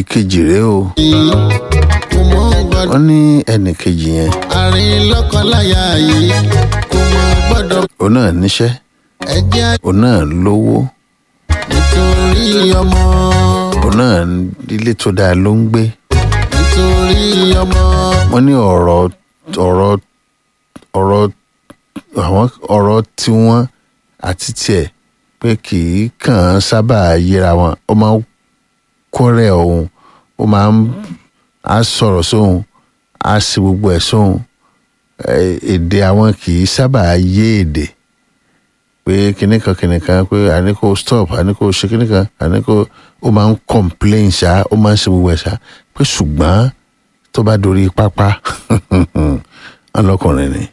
ìkejì rèé o kò mọ gbọ́dọ̀ wọ́n ní ẹnì kejì yẹn àárín lọ́kọláya yìí kò mọ gbọ́dọ̀ òun náà níṣẹ́ ẹjẹ́ òun náà lówó nítorí ọmọ òun náà ilé tó dáa ló ń gbé nítorí ọmọ wọ́n ní ọ̀rọ̀ ọ̀rọ̀ ọ̀rọ̀ àwọn ọ̀rọ̀ tiwọn àti tiẹ̀ pé kì í kàn án sábà yẹra wọn ó máa ń kọ́rẹ́ òun ó máa ń á sọ̀rọ̀ sóhun á sì gbogbo ẹ̀ sóhun Eh, èdè àwọn kì í sábà yé èdè pé kinní kan kinní kan pé àní kò stop àní kò ṣe kinní kan àní kò ó máa ń complain ṣá ó máa ń ṣe gbogbo ẹ̀ ṣá pé ṣùgbọ́n tó bá dorí pápá ọlọ́kùnrin ni.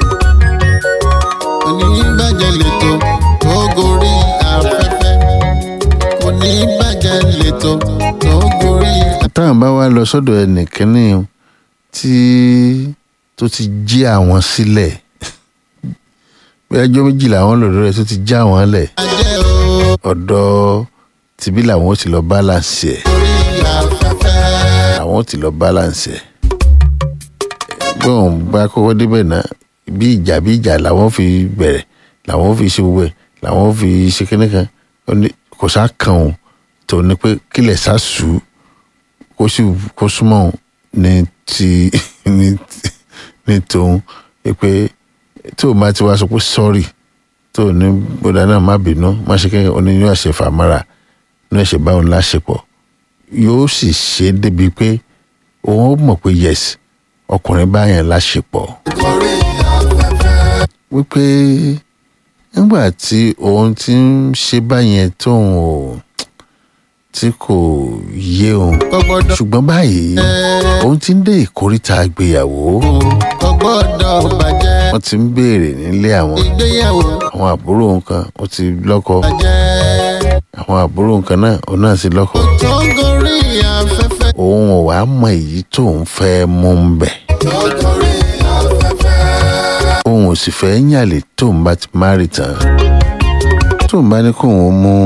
oníbàjẹ́ lẹ́tọ̀ tó gorí afẹ́fẹ́ oníbàjẹ́ lẹ́tọ̀ tó gorí táwọn bá wá lọ sọ́dọ̀ ẹnìkínní tí tó ti jí àwọn sílẹ̀ bí ẹjọ́ méjì làwọn lọ́dọ̀ rẹ̀ tó ti já àwọn lẹ̀ ajẹ́ o ọ̀dọ̀ tìbí làwọn ó ti lọ balance ẹ̀ orí afẹ́fẹ́ àwọn ó ti lọ balance ẹ̀ bí wọn bá kọ́kọ́ débẹ̀ náà bí ìjà bí ìjà làwọn fi bẹ̀rẹ̀ làwọn fi ṣe gbogbo ẹ̀ làwọn fi ṣe kíní kan Ó ní kò sá kàn ó tó ní pé kílẹ̀ sá sù ú kó sì kó súnmọ́ òun ní ti ní ti- ní tòun pé tó o bá ti wá sọ pé sọ́ọ̀rì tó o ní bóda náà má bínú má ṣe kẹ́kẹ́ oní yóò ṣe fàmárà ní ẹ̀ṣẹ̀ báwọn láṣepọ̀ yóò sì ṣe é débi pé òun ó mọ̀ pé yes ọkùnrin báyẹn láṣepọ̀ orí afẹ́fẹ́ wípé nígbà tí òun ti ń ṣe báyẹn tóun ò tí kò yé òun kò gbọ́dọ̀ ṣùgbọ́n báyìí òun ti ń dé ìkóríta àgbéyàwó kò gbọ́dọ̀ bàjẹ́ wọ́n ti ń béèrè nílé àwọn ìgbéyàwó àwọn àbúrò nǹkan ó ti lọ́kọ bàjẹ́ àwọn àbúrò nǹkan náà òun náà ti lọ́kọ tó gorí afẹ́fẹ́ òun ò wá mọ èyí tóun fẹ́ mú ń bẹ̀ tó gorí afẹ́fẹ́ òun ò sì fẹ́ yàlè tóun bá ti márì tán tóun bá ní kóun mú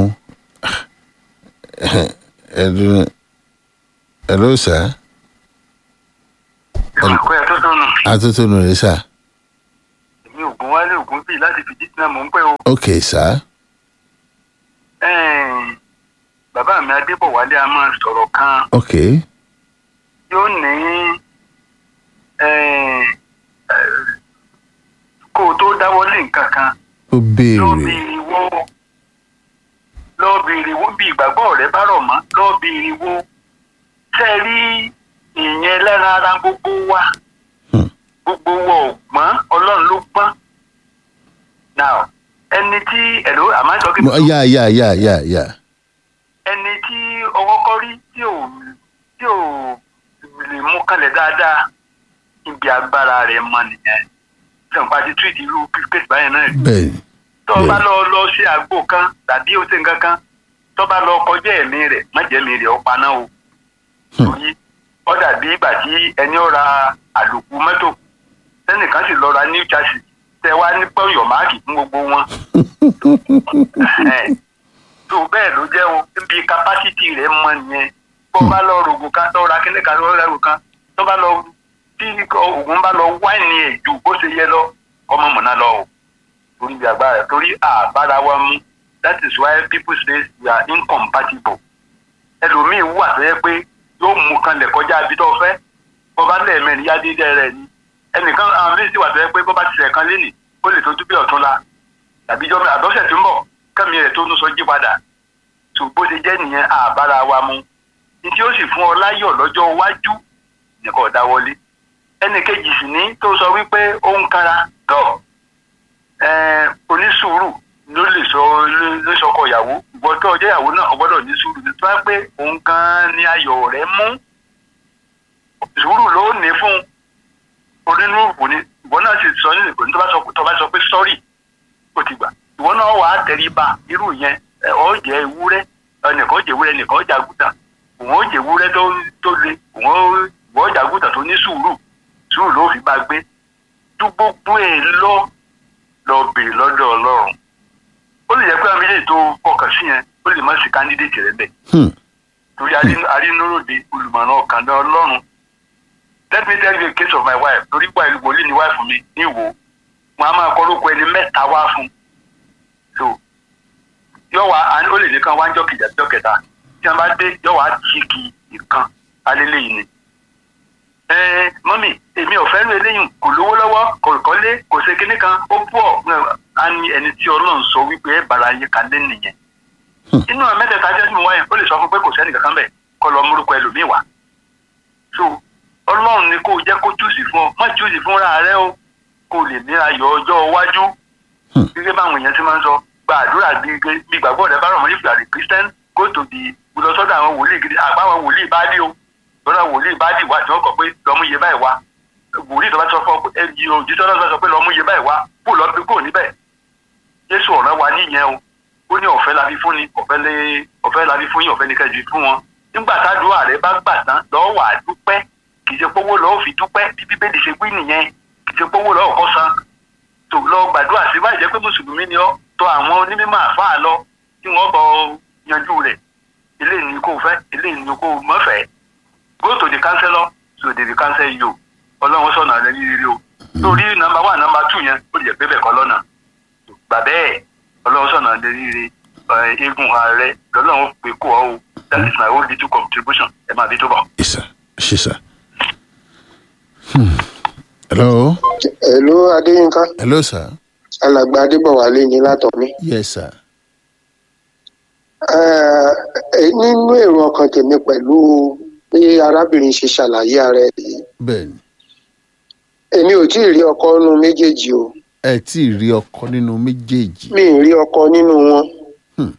ẹdun ẹló sá ìwàkọ́ ẹ̀ tó tọ́nu atótónu rẹ sá èmi ògùn wálé ògùn bíi láti fìdí tí náà mò ń pẹ́ o. ok sá Ẹ̀ẹ́n, bàbá mi adébọ̀wálé a máa sọ̀rọ̀ kan ok yóò ní ẹ̀ẹ́n, ẹ̀, kó o tó dáwọ́lé nǹkan kan ó lọ́ọ́ béèrè béèrè wo lọ́ọ́ béèrè wo bí ìgbàgbọ́ rẹ bá rọ̀ mọ́ lọ́ọ́ béèrè wo tẹ́ ẹ rí ìyẹn lára ara gbogbo wa Hmm. gbogbo wa ò gbọ́n ọlọ́run ló gbọ́n now ẹni tí ẹ̀rọ àmọ́ ìjọ kí Mo- yá yá yá yá yá ẹni tí ọwọ́ kọ́ rí tí ò tí ò lè mú kalẹ̀ dáadáa ibi agbára rẹ̀ mọ nìyẹn sọ̀npa ti túwìtì irú kéèsì báyẹn náà rí bẹ́ẹ̀ tó o bá bẹ́ẹ̀ lọ lọ sí àgbo kan tàbí o ṣe nǹkan kan tó bá lọ kọjá ẹ̀mí rẹ̀ má jẹ́ ẹ̀mí rẹ̀ ó paná o torí ó dàbí ìgbà tí ẹni ó ra àlòkù mọ́tò sẹ́nìkan sì lọ ra new chassis tẹ wá ní pọ́yọ̀ máàkì fún gbogbo wọn Ẹ̀, tó bẹ́ẹ̀ ló jẹ́ o níbi kapásítì rẹ̀ mọ nìyẹn bó bá lọ rògùn kan tó ra kíní kan tó ra rògùn kan tó bá lọ tí oògùn bá lọ wáìnì ẹ̀ ju bó ṣe yẹ lọ ọmọ mọ̀nà lọ o torí bí agbára torí àbára wa mú that is why people say we are incompatible ẹlòmíín wà tó yẹ pé yóò mú kan lẹ̀ kọjá ibi tó fẹ́ bó bá lẹ́ẹ̀mẹ́rin yá dídẹ́ rẹ̀ ni ẹnìkan àwọn méjì wà tó yẹ pé bó bá ti sẹ̀ kan lénìí ó lè tójú bí ọ̀tún la tàbí jọ́ mi àdọ́sẹ̀ tó ń bọ̀ kẹ́mi rẹ̀ tó ń sọ jí padà tó bó ṣe jẹ́ nìyẹn àbára wa mú ní tí ó sì fún ọ láyọ̀ lọ́jọ́ iwájú nìkan ọ̀dà wọlé ẹnì kejì sì ní tó sọ wípé ó ń kára tọ̀ ẹ onísùúrù ló lè sọ ló sọkọ ìyàwó ìwọ tó ọjọ́ ìyàwó náà ọgbọ́dọ̀ ní sùúrù tó bá pé òun gan ni ayọ̀ rẹ̀ mú sùúrù ló ní fún onínúùrù ní ìwọ náà sì sọ ní ìgbòho tó bá sọ tó bá sọ pé sọ́rí ó ti gbà ìwọ náà wà á tẹríba irú yẹn ẹ, ọ jẹ ewúrẹ́ ẹnìkan jẹ ewúrẹ́ ẹnìkan jẹ àgùtàn òun ó jẹ ewúrẹ́ tó tó le òun ó ìwọ jẹ àgùtàn tó ní sùúrù sùúrù ló fi bá gbé tú gbogbo ẹ lọ lọ bèèrè lọ́dọ̀ ọlọ́run ó lè jẹ́ pé àwọn méjèèjì tó fọkàn sí yẹn ó lè má sí kándídéètì rẹ bẹ́ẹ̀ Hmm. torí arínúròde olùmọ̀ràn ọkàn náà ọlọ́run let me tell you a case of my wife torí pa ìlú wòlíì ní wife mi ní ìwò wọn a máa kọ́ lóko ẹni mẹ́ta wá fún so yọ wá ó lè nìkan wá ń jọ kìjà jọ kẹta tí wọn bá dé yọ wá chíkì ìkan alẹ́lẹ́ yìí ni. ẹ mọ́mì èmi ò fẹ́ lu eléyìí kò lówó lọ́wọ́ kò kọ́lé kò ṣe kinní kan ó pọ̀ á ní ẹni tí ọlọ́run sọ wípé ẹ bára yé kalẹ́ nìyẹn. inú àwọn mẹ́tẹ̀ẹ̀ta jẹ́ mímú wáyé ó lè sọ fún pé kò sẹ́ni kankan bẹ̀ kọ́ lọ múrúkọ ẹlòmíì wá. so ọlọ́run ni kò jẹ́ kó júùsì fún ọ má júùsì fúnra rẹ o kò lè ní ayọ̀ ọjọ́ iwájú. gẹ́gẹ́ báwọn èèyàn ti máa ń sọ gbàdúrà bí gbàgbọ́ rẹ bá rọ̀ mọ́ if you are a Christian go to the lọ sọ́dọ̀ àwọn wòlíì gidi àgbáwọn wòlíì bá dé o lọ́dọ̀ wòlíì bá dé wá tí wọ́n kọ̀ pé lọ́mú iye báyìí wá wòlíì tó bá sọ fún ọ pé ẹbí o jísọ́ náà sọ pé lọ́mú iye báyìí wá kó lọ bí kò níbẹ̀ Jésù ọ̀ràn wa níyẹn o ó ní ọ̀fẹ́ la fi fún ni ọ̀fẹ́ lé ọ̀fẹ́ la fi fún yín ọ̀fẹ́ ní kẹjù fún wọn nígbà tádùá rẹ bá gbà tán lọ́ọ́ wà á dúpẹ́ kì í ṣe pówó lọ́ọ́ fi dúpẹ́ bí bíbélì ṣe wí nìyẹn kì í ṣe pówó lọ́ọ́ kọ́ san tó lọ gbàdúrà sí báyìí jẹ́ pé mùsùlùmí ni ọ́ tó àwọn onímọ̀ àfáà lọ tí wọ́n bọ yanjú rẹ̀ eléyìí ni kò fẹ́ eléyìí ni kò mọ̀ fẹ́ go to the counselor so they will counsel you ọlọ́run sọ̀nà rẹ ní rere o lórí nọ́mbà one nọ́mbà two yẹn ó lè pé bẹ́ẹ̀ kọ́ lọ́nà gbà bẹ́ẹ̀ ọlọ́run sọ̀nà rẹ ní rere eégún ààrẹ lọ́lọ́run pé kó ọ o that is my own little contribution ẹ máa bí tó bọ̀. Yes, sir. Yes, sir. Hmm. Hello. Hello Adéyínká. Hello, sir. Alàgbà Adébọ̀wálé ni látọ̀mí. Yes, sir. Nínú èrò ọkàn tèmi pẹ̀lú bí arábìnrin ṣe ṣàlàyé ara ẹ̀ yìí. Bẹ́ẹ̀ni. Èmi ò tí ì rí ọkọ nínú méjèèjì o. Ẹ tí ì rí ọkọ nínú méjèèjì. Mi ì rí ọkọ nínú wọn. Hmm.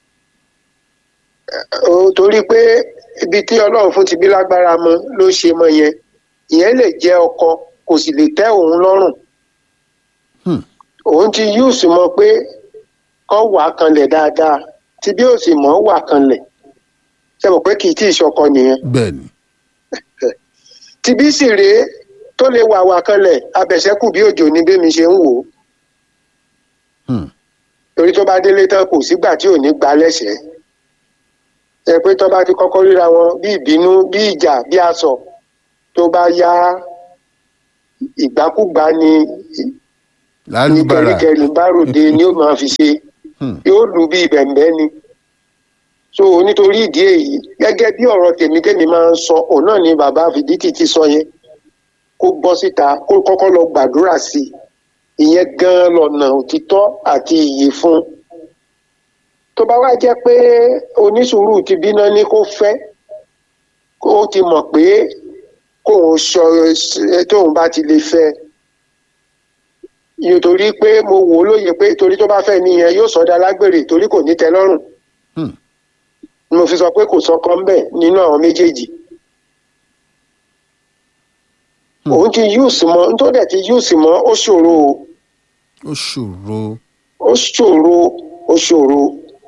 Ó torí pé ibi tí Ọlọ́run fún ti bí lágbára mọ ló ṣe mọ yẹn. Ìyẹn lè jẹ́ ọkọ kò sì lè tẹ́ òun lọ́rùn. Hmm. Òun ti yúùsù mọ pé kọ́ wà kanlẹ̀ dáadáa tí bí ó sì mọ̀ wà kanlẹ̀ ṣe mọ̀ pé kì í tí ì ṣọkọ nìyẹn. Bẹ́ẹ̀ni. tí bí sì rèé tó lè wà wà kanlẹ̀ abẹ̀ṣẹ́kù bí òjò ní bẹ́mi ṣe ń wò ó Hmm. torí tó bá délé tán kò sígbà tí ò ní gba lẹ́sẹ̀ẹ́ ẹ pé tó bá ti kọ́kọ́ ríra wọn bí ìbínú bí ìjà bí aṣọ tó bá yá ìgbákúgbá ni ní Lálùbárà. kẹrìkẹrì bá ròde ni ó máa fi ṣe Hmm. yóò lù bí bẹ̀m̀bẹ́ ni so nítorí ìdí èyí gẹ́gẹ́ bí ọ̀rọ̀ tèmi tèmi máa ń sọ òun náà ni bàbá fìdítì ti sọ yẹn kó bọ́ síta kó kọ́kọ́ lọ gbàdúrà sí i ìyẹn gan-an lọ́nà òtítọ́ àti iyì fún un tó bá wá jẹ́ pé onísùúrù ti bínú ní kó fẹ́ kó ti mọ̀ pé kóun sọ tóun bá ti lè fẹ́ nítorí pé mo wò ó lóye pé torí tó bá fẹ́ nìyẹn yóò sọdá lágbèrè torí kò ní tẹ́ lọ́rùn Hmm. mo fi sọ pé kò sọkọ ńbẹ nínú àwọn méjèèjì Hmm. òun ti yúùsì mọ nítorí dẹ̀ ti yúùsì mọ ó ṣòro o Ó ṣòro. ó ṣòro ó ṣòro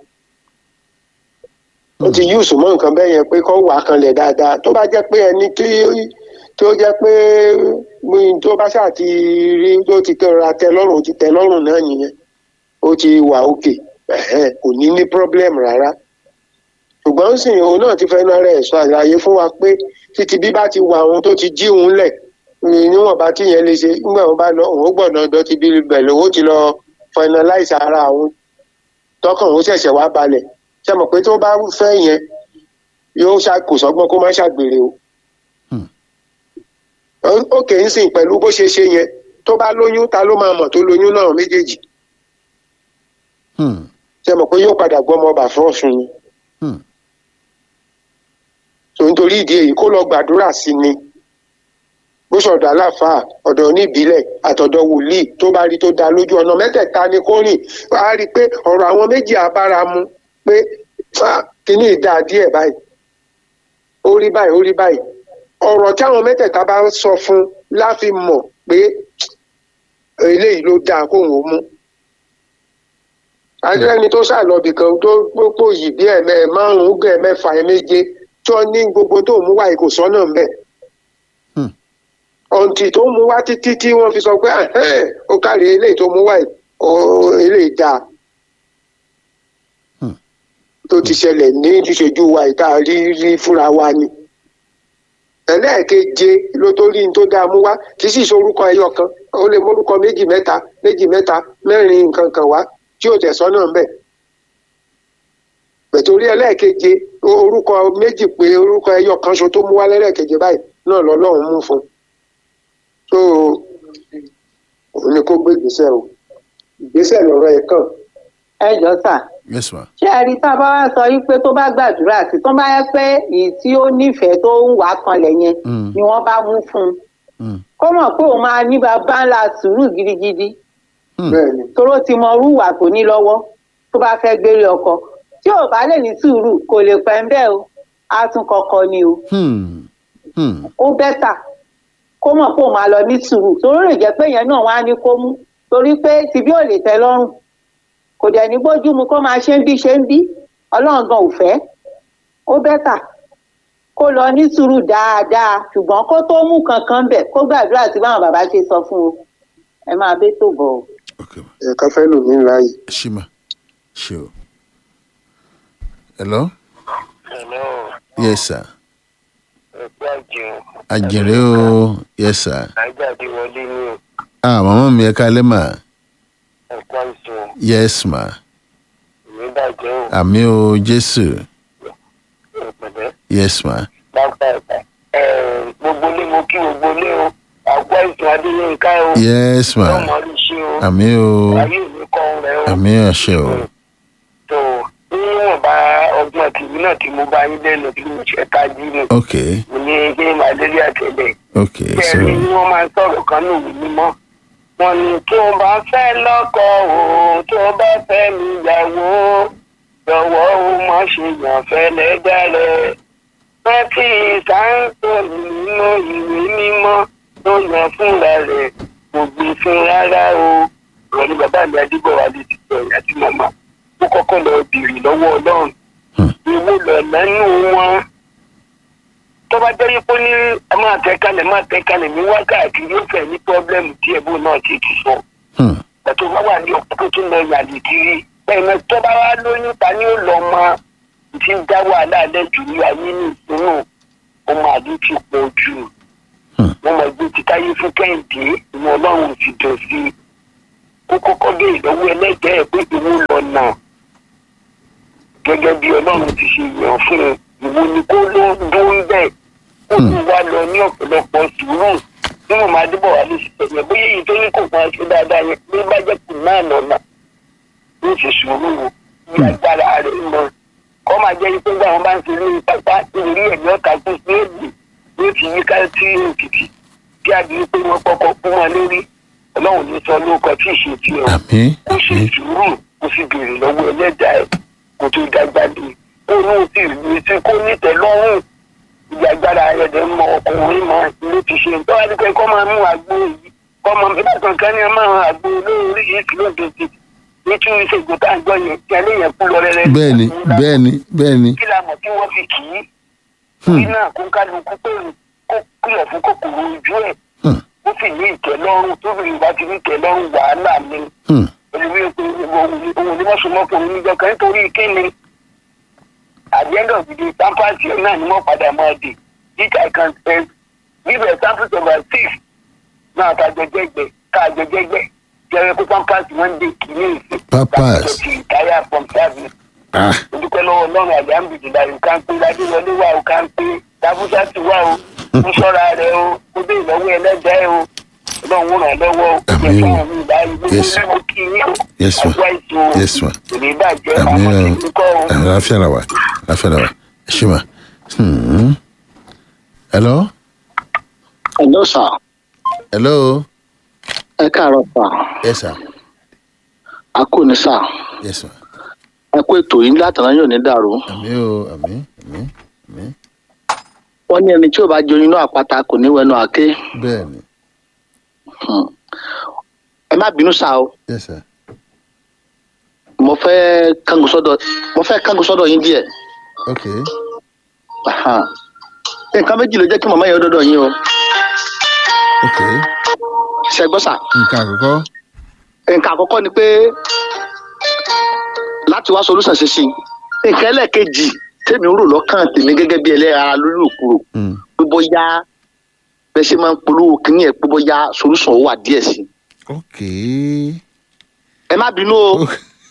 ó ti yúùsì mọ nǹkan bẹ́ẹ̀ yẹn pé kó wà kanlẹ̀ dáadáa tó bá jẹ́ pé ẹni tí tó jẹ́ pé mi- tó bá ṣáà ti rí tó ti tẹra tẹ́ lọ́rùn ó ti tẹ́ lọ́rùn náà nìyẹn ó ti wà òkè ẹ̀hẹ́n, kò ní ní problem rárá ṣùgbọ́n sìn òun náà ti fẹ́ẹ́ náà rẹ̀ sọ àlàyé fún wa pé títí bí bá ti wà òun tó ti jí òun lẹ̀ ní- níwọ̀nba tí yẹn lè ṣe nígbà wọn bá lọ òun ó gbọ́dọ̀ ọ̀dọ̀ ti bí bẹ̀ lówó ti lọ finalize ara òun tọkàn òun ṣẹ̀ṣẹ̀ wá balẹ̀ ṣe mọ̀ pé tó bá fẹ́ yẹn yóò ṣá kò sọ́gbọ́n kó má ṣàgbèrè o Hmm. Ó- ó kè ń sìn pẹ̀lú bó ṣe ṣe yẹn tó bá lóyún ta ló máa mọ̀ tó lóyún náà méjèèjì Hmm. ṣe mọ̀ pé yóò padà gbọ́ ọmọ ọba fún ọ̀sùn ni Hmm. so nítorí ìdí èyí kó lọ gbàdúrà sí ni bó ṣọ̀dọ̀ aláfàá ọ̀dọ̀ oníbílẹ̀ àtọ̀dọ̀ wòlíì tó bá rí tó dá lójú ọ̀nà mẹ́tẹ̀ẹ̀ta ni kó rìn á rí i pé ọ̀rọ̀ àwọn méjì abára mu pé "Ah, kíní ìdá díẹ̀ báyìí ó rí báyìí ó rí báyìí ọ̀rọ̀ tí àwọn mẹ́tẹ̀ẹ̀ta bá ń sọ fún láfi mọ̀ pé eléyìí ló dáa kóun ó mú adúlẹ́ni tó ṣàlọ́bì kan tó pópó yìí bí ẹ̀mẹ́ márùn-ún gẹ̀ mẹ́fà ẹ̀ méje tó ní gbogbo tó mú wáyé kò sọ́nà ń bẹ̀. Hmm. ọ̀ǹtì tó mú wá títí tí wọ́n fi sọ pé "Ahẹ́n, ó kárí eléyìí tó mú wáyé ó eléyìí dáa. Hmm. tó ti ṣẹlẹ̀ ní ìṣojú wa ìta rí rí fúnra wa ni ẹlẹ́ẹ̀keje ló tó rí ní tó dáa mú wá kì í sì ṣe orúkọ ẹyọ kan ó lè mórúkọ méjì mẹ́ta méjì mẹ́ta mẹ́rin nǹkan kan wá tí ò tẹ̀sán náà ń bẹ̀ pẹ̀tórí ẹlẹ́ẹ̀keje orúkọ méjì pé orúkọ ẹyọ kan ṣo tó mú wá lẹ́lẹ́ẹ̀keje báyìí náà lọ́lọ́run mú fún un so òun ni kó gbé ìgbésẹ̀ o ìgbésẹ̀ lọ́rọ̀ ẹ̀ kàn ẹ jọ sà yes ma ṣé ẹ rí tá a bá wá sọ yí pé tó bá gbàdúrà sí tó bá yẹ pé èyí tí ó nífẹ̀ẹ́ tó ń wà kanlẹ̀ yẹn Mm. ni wọ́n bá mú fún un Mm. kó mọ̀ pé òun máa ní bàbá ńlá sùúrù gidigidi Hmm. bẹ́ẹ̀ ni toró ti mọ rúwà tó ní lọ́wọ́ tó bá fẹ́ gbélé ọkọ tí ò bá lè ní sùúrù kò lè pẹ́ ń bẹ́ẹ̀ o á tún kọ́kọ́ ni o Hmm. Hmm. ó bẹ́tà kó mọ̀ pé òun máa lọ ní sùúrù torí lè jẹ́ pé yẹn náà wá ní kó mú torí pé tìbí ò lè tẹ́ lọ́rùn kò dẹ̀ ní gbójú mu kó máa ṣe ń bí ṣe ń bí ọlọ́run gan ò fẹ́ ó bẹ́tà kó lọ ní sùúrù dáadáa ṣùgbọ́n kó tó mú kankan bẹ̀ kó gbàdúrà tí báwọn bàbá ṣe sọ fún o ẹ máa bẹ́ tó bọ̀ o. ok ma ẹ̀ka fẹ́ lò ní láàyè. ṣí ma ṣe o hello Hello, yes sir ẹ̀kú àjẹun. àjèrè o yes sir Àjáde wọlé ní o, ah màmá mi ẹ kálẹ́ mà ẹ̀kú àìsàn, yes ma ìwé bàjẹ́ o, àmì o jésù ìpẹ̀lẹ́, yes ma pápá ẹ̀ka. Gbogbo ilé mo kí gbogbo ilé o, àgọ́ àìsàn Adéyínká o, yes ma lọ́mọ rí ṣe o, àmì o ayé mi kọ́ ń rẹ o. àmì ọ̀ṣẹ́ o tó níwọ̀n bá ọgbọ́n tìmí náà tí mo bá yín lẹ́nu tí mo ṣe ká jí mu ok mo ní kí n máa délé àtẹ̀lẹ̀. ok so bẹ́ẹ̀ ni wọ́n máa ń sọ̀rọ̀ kan ní òwe mímọ́ wọn ni tó o bá fẹ́ lọ́kọ o tó o bá fẹ́ níyàwó jọ̀wọ́ o má ṣe yàn fẹ́ lẹ́dàrẹ́ rántí sáńtò nínú ìwé mímọ́ tó yàn fúnra rẹ̀ kò gbé fún rárá o ìwọ ni bàbá mi adébọ̀wálé ti sọ ìyá tí màmá ó kọ́kọ́ lọ bèrè lọ́wọ́ ọlọ́run Hmm. ìwọ lọ lẹ́nu wọn tó bá jẹ́ pé ní ẹ máa tẹ kalẹ̀ máa tẹ kalẹ̀ ní wákàtí yóò fẹ́ ní pọ́blẹ́mù tí ẹ̀bùn náà ti ti sọ. hmm. Ẹ̀tọ́ bá wà ní ọ̀pọ̀ tó tún lọ yàlè kiri. Bẹ́ẹ̀ni tó bá wá lóyún ta ni ó lọ mọ ti ń dá wàhálà lẹ́jù ní ayé ní ìpinnu. Ọmọ àdé ti pọ̀ jù. Hmm. Wọ́n máa gbé ti táyé fún kẹ́hìndé ìwọ ọlọ́run ti dùn sí i. Ó kọ́kọ́ dé ìlọ́wọ́ ẹlẹ́jẹ̀ẹ́ pé ìwọ lọ nà. Gẹ́gẹ́ bí ọlọ́run ti ṣe yàn fún un. Ìwọ ni kó ló ń dún bẹ́ẹ̀ ó ti wá lọ ní ọ̀pọ̀lọpọ̀ sùúrù tí mo máa débọ̀ wá lè ṣẹlẹ̀ bóyá èyí tó ní kò máa ṣe dáadáa yẹn bí bá jẹ́ kù náà lọ́nà ó ti sùúrù wò bí agbára rẹ̀ mọ kọ́ máa jẹ́ pé nígbà wọn bá ń ṣe ní pápá ìrírí ẹ̀mí ọ̀tá tó ṣe é bì ló ti yí ká sí òkìtì kí àdìrí pé wọ́n kọ́kọ́ kú wọn lórí ọlọ́run ní sọ lóko tí ì ṣe tiẹ̀ o àmì kó ṣe àmì sùúrù kó sì béèrè lọ́wọ́ ẹlẹ́dàá ẹ̀ kó tó dágbà dé kó ní o sì rí sí kó nítẹ̀ lọ́rùn ìyá agbára rẹ̀ dẹ̀ mọ ọkùnrin mọ ló ti ṣe tó wá dípẹ́ kọ́ máa mú àgbo yìí kọ́ máa bí bàtàn kan ní ẹ máa àgbo lórí yìí kìlọ̀ tètè ní kí ìṣègùn tá à ń gbọ́ yẹn kí alẹ́ yẹn kú lọ rẹ́rẹ́. bẹ́ẹ̀ni bẹ́ẹ̀ni bẹ́ẹ̀ni kí la mọ̀ kí wọ́n fi kì í Hmm. kí náà kó kálukú pé kó kúlọ̀ fún kòkòrò ojú ẹ̀ Hmm. ó sì ní ìtẹ́lọ́rùn tó fi ìgbà tí ní ìtẹ́lọ́rùn wàhálà ni Hmm. olùwé pé òun ni wọ́n so mọ́kùnrin níjọ kan nítorí kíni at the end of the day pampasì náà ni wọ́n padà máa dé which I can say give example of a six náà ká jẹjẹgbẹ ká jẹjẹgbẹ jẹrẹ pé pampasì wọ́n dé kìíní ìsìn Pampers. láti ti retire from service ah olùkọ́ lọ́wọ́ ọlọ́run àjàmbìdìlà nǹkan pé ládéwọlé wà ó kàn pé dábúdá ti wà ó ń ṣọ́ra rẹ̀ ó ó dé ìlọ́wọ́ ẹlẹ́dàá ó ọlọ́run ràn lọ́wọ́ ó Àmín. fún àwọn ìbáyìí gbogbo Yes. lẹ́wọ́ kí yín ó Yes, ma. àgbà ètò Yes, ma. òní bàjẹ́ àmì àwọn ẹ tí ń kọ́ ó. àlàáfíà la wà àlàáfíà la wà ẹ ṣé ma Hmm. hello Hello sir. hello Ẹ káàárọ̀ sà. yes sir A kò ní sà. yes sir Ẹ kó ètò yìí látàná yóò ní dàrú. àmì o àmì àmì àmì Wọ́n ní ẹni tí ò bá joyin inú àpáta kò ní wẹnu àké. bẹ́ẹ̀ni Hmm. Ẹ má bínú sà o. yes sir Mo fẹ́ kángun sọ́dọ̀ mo fẹ́ kángun sọ́dọ̀ yín díẹ̀. ok Aha. Nǹkan méjì ló jẹ́ kí màmá yẹn ó dọ́dọ̀ yín o. ok Ṣé ẹ gbọ́ sà? nǹkan àkọ́kọ́ Nǹkan àkọ́kọ́ ni pé láti wá solúsàn ṣe sí i. nǹkan ẹlẹ́ẹ̀kejì tèmi rò lọ́kàn tèmi gẹ́gẹ́ bí ẹlẹ́ra lórí òkúrò Mm. pé bóyá bẹ́ẹ̀ ṣe máa ń polówó kínní ẹ̀ pé bóyá solution wà díẹ̀ sí i. ok ẹ má bínú o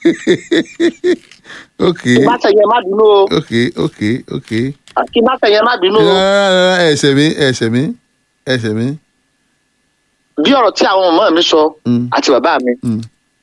ok kí má tẹ̀yẹ má bínú o ok ok ok kí má tẹ̀yẹ má bínú o. rárá rárá ẹsẹ̀ mi ẹsẹ̀ mi ẹsẹ̀ mi. bí ọ̀rọ̀ tí àwọn ọmọ mi sọ Mm. àti bàbá mi Mm.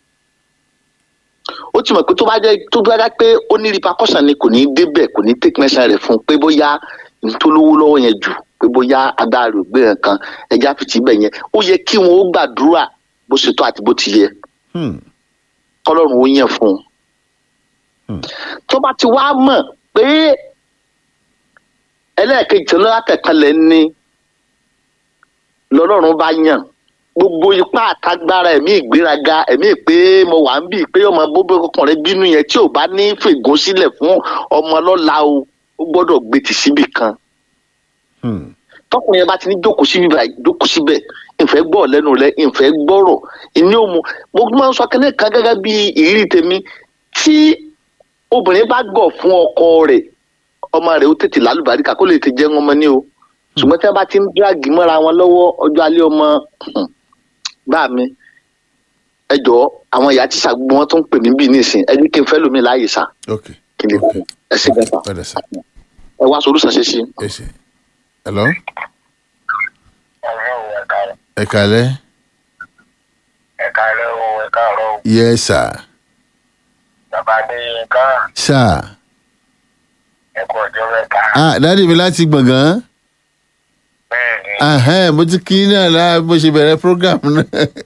ó ti mọ̀ pé tó bá jẹ́ tó bá jẹ́ pé ó ní repercussion ni kò ní débẹ̀ kò ní take measure rẹ̀ fún un pé bóyá ntolówó lọ́wọ́ yẹn jù pé bóyá agbára rẹ̀ ò gbé nǹkan ẹja fìtì bẹ̀ yẹn ó yẹ kí wọn ó gbàdúrà bó ṣe tó àti bó ti yẹ Hmm. kọ́lọ́run ó yàn fún un. Hmm. tó bá ti wá mọ̀ pé ẹlẹ́ẹ̀kejì tó lọ́la tẹ̀kanlẹ̀ ni lọ́lọ́run bá yàn gbogbo ipá àtagbára ẹ̀mí ìgbéraga ẹ̀mí pé mo wà ń bì pé ọmọ bóbá ọkùnrin bínú yẹn tí ò bá ní fègún sílẹ̀ fún ọmọ lọ́la o ó gbọ́dọ̀ gbé tì síbì kan Hmm. tọkùnrin yẹn bá ti ní jókòó síbi báyìí jókòó síbẹ̀ ìfẹ́ gbọ́ lẹ́nu rẹ̀ ìfẹ́ gbọ́rọ̀ ìní òmu mo máa ń sọ kẹ́lẹ́ kan gẹ́gẹ́ bí ìrírí tèmi tí obìnrin bá gọ̀ fún ọkọ rẹ̀ ọmọ rẹ̀ ó tètè lálùbáríkà kó lè tè jẹ́ ọmọ ní o ṣùgbọ́n tí wọ́n bá ti ń dírágì mọ́ra wọn lọ́wọ́ ọjọ́ alẹ́ ọmọ bá mi ẹ jọ̀ọ́ àwọn ìyá tíṣà gbogbo wọn tó ń pè mí bí nísìn ẹ ní kí n fẹ́ lómi láàyè sá ok kí n lè kú ẹ sí gbẹ́ta padà sí ẹ wá solúsàn ṣe sí. ẹsẹ̀ hello ọ̀rẹ́ ò ẹ̀ka ẹ kàlẹ́ ẹ̀ka rẹ̀ ò ẹ̀ka rẹ̀ ò yes sir bàbá adéyínká sir ẹ̀kọ́ ọjọ́ mẹ́ta ah dáàdi mi láti gbọ̀ngàn bẹ́ẹ̀ ni ahẹ́n mo ti kí náà lá bó ṣe bẹ̀rẹ̀ program náà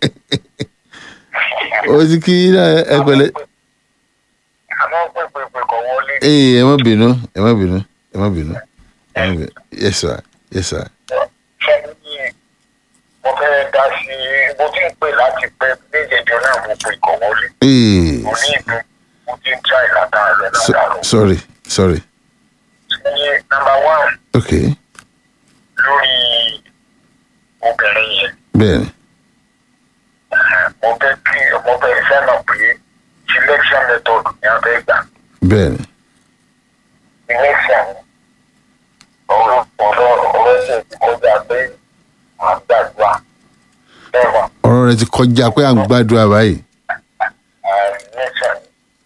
mo ti kí náà ẹ pẹ̀lẹ́ àmọ́ pépépé kọ̀ wọlé ee ẹ má bínú ẹ má bínú ẹ má bínú ẹ má bínú yes sir yes sir ṣẹ́yìn mo fẹ́ dá sí mo ti ń pè láti pẹ́ méjèèjọ náà mo pè kọ̀ wọlé ee mo ní ìpè mo ti ń try látàrọ̀ so, látàrọ̀ sorry sorry ní number one okay lórí obìnrin yẹn bẹ́ẹ̀ni mo fẹ́ kí mo fẹ́ sẹ́nà pé selection method ni a fẹ́ gbà bẹ́ẹ̀ni election ọ̀rọ̀ ọ̀rọ̀ ọ̀rọ̀ ṣe ti kọjá pé à ń gbàdúrà bẹ́ẹ̀ wà ọ̀rọ̀ rẹ ti kọjá pé à ń gbàdúrà báyìí